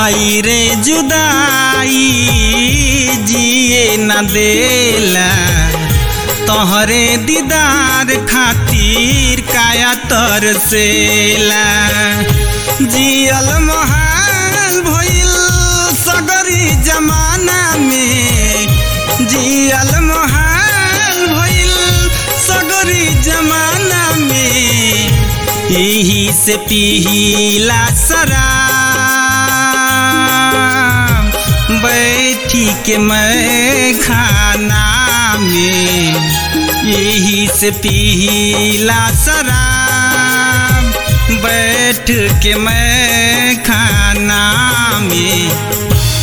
हाय रे जुदाई जिए न देला तोहरे दीदार खातिर काया तरसेला जियल महाल भइल सगरी जमाना में जियल महाल भइल सगरी जमाना में यही से पीला शराब बैठी के मैं खाना में यही से पीला शराब बैठ के मैं खाना में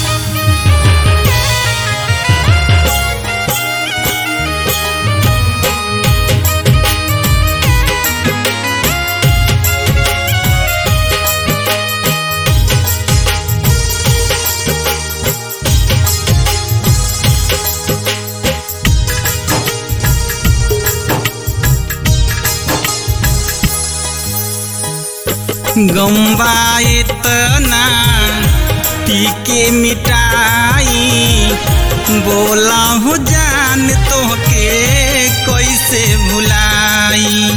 गम्बा इतना पी के मिटाई बोला हो जान तो के कैसे भुलाई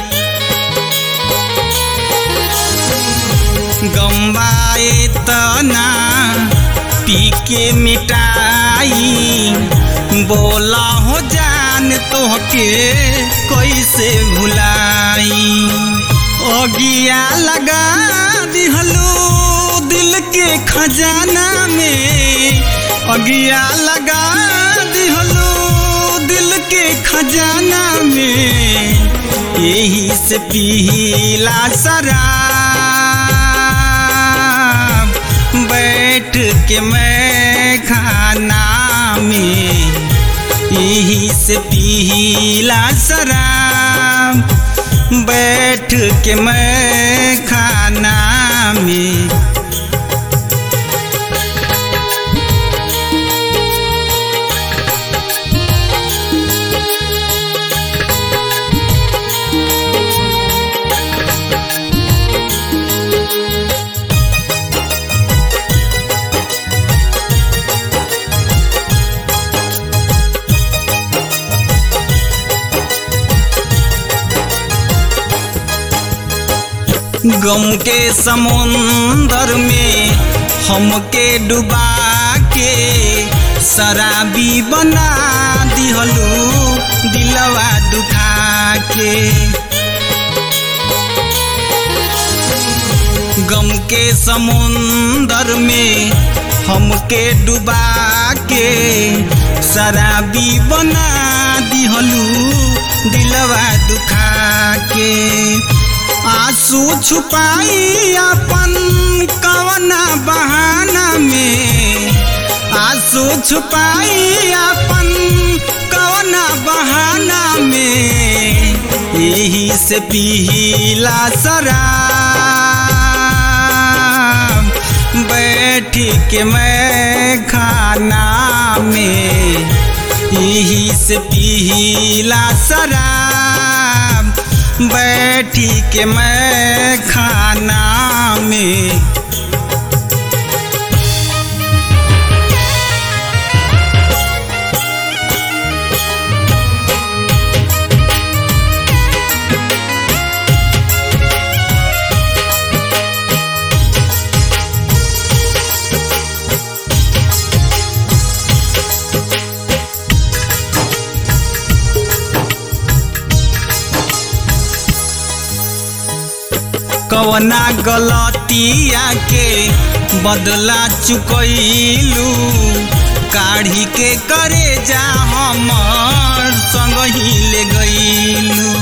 गम्बा इतना पी के मिटाई बोला हो जान तो के कैसे भुलाई अगिया लगा दिहलो दिल के खजाना में अगिया लगा दिहलो दिल के खजाना में यही से पीला शराब बैठ के मैं खाना में यही से पीला शराब बैठ के मैं खाना में गम के समुंदर में हमके डुबा के शराबी बना दिहलू दिलवा दुखा के गम के समुंदर में हमके डुबा के शराबी बना दिहलू दिलवा दुखा के आंसू छुपाई अपन कवना बहाना में आंसू छुपाई अपन कवना बहाना में यही से पीला शराब बैठ के मैं खाना में यही से पीला शराब बैठी के मैं खाना में कवना गलतिया के बदला चुकैलू काढ़ी के करे जा हमर संग ही ले गईलू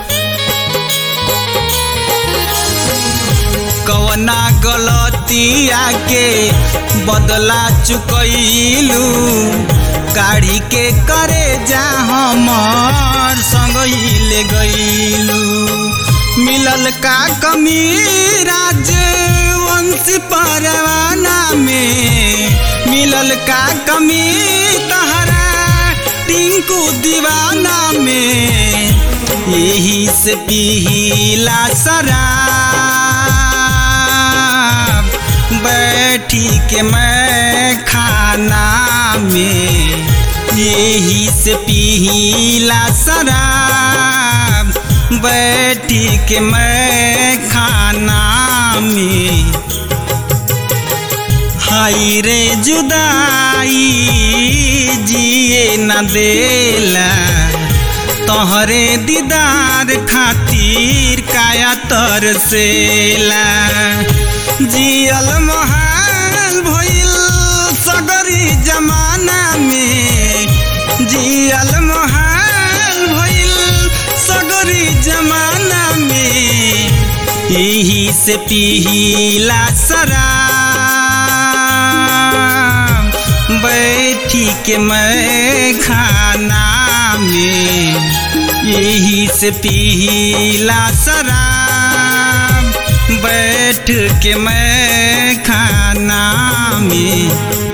कवना गलतिया के बदला चुकैलू काढ़ी के करे जा हमर संग ही ले गईलू मिलल का कमी राजवंश परवाना में मिलल का कमी तहरा टिंकू दीवाना में यही से पीला शराब बैठ बैठी के मैं खाना में यही से पीला शराब बैठी के मैं खाना में हाई रे जुदाई जिए न देला तोहरे दीदार खातिर काया तरसेला जियल महाल भइल सगरी जमाना में जियल महाल भइल सगरी जमाना में यही से पीला शराब बैठी के मैं खाना में यही से पीला शराब बैठ के मैं खाना में